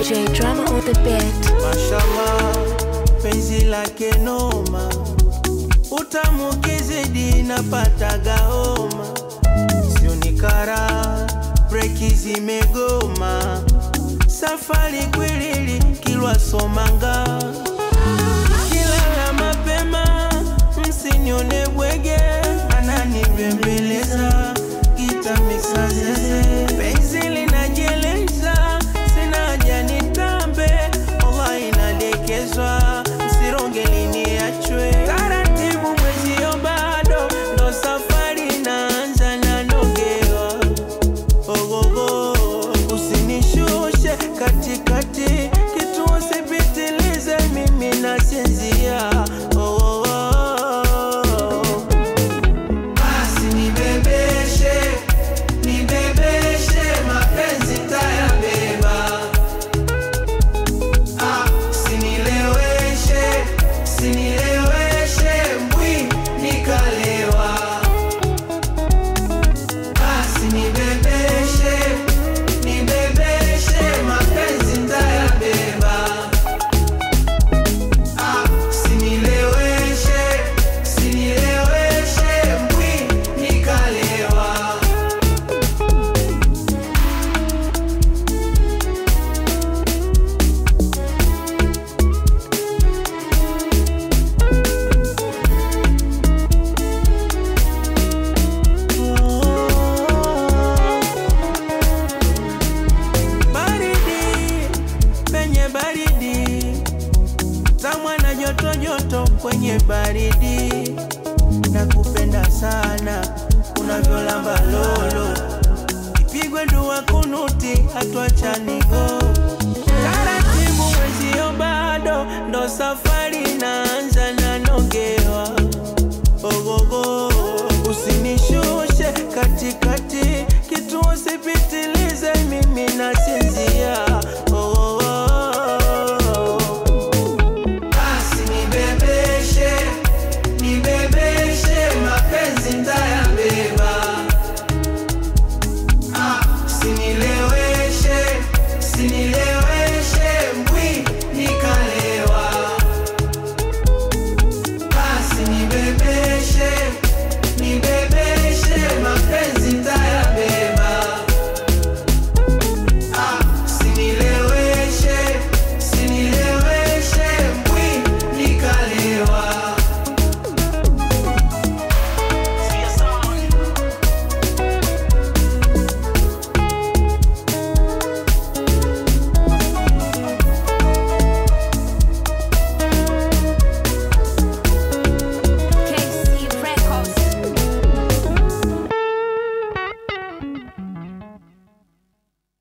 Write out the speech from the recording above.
DJ drama on the beat. Mashallah, penzi lake noma, utamu kizidi napataga homa, sio ni kara, breki zimegoma, safari kwilili kilwa somanga, kilala mapema, msinione bwege, ananibembeleza gita mixa zeze, penzi linajeleza, sina haja nitambe, Allah inadekezwa, msironge liniachwe taratibu, mwezio bado ndo safari inaanza, nanogewa ogogo, usinishushe katikati, kitu usipitilize, mimi nasinzia oh, oh, oh. Basi nibebeshe, nibebeshe, mapenzi tayabeba. Ah, sinileweshe, sinileweshe, mbwi nikalewa. Basi nibebeshe, nibebeshe, mapenzi tayabeba. Ah, sinileweshe, sinileweshe, mbwi nikalewa. Baridi penye baridi, tamwa na joto joto kwenye baridi, nakupenda sana unavyolamba lolo, ipigwe dua kunuti hatuachani go taratibu, mwezio bado ndo safari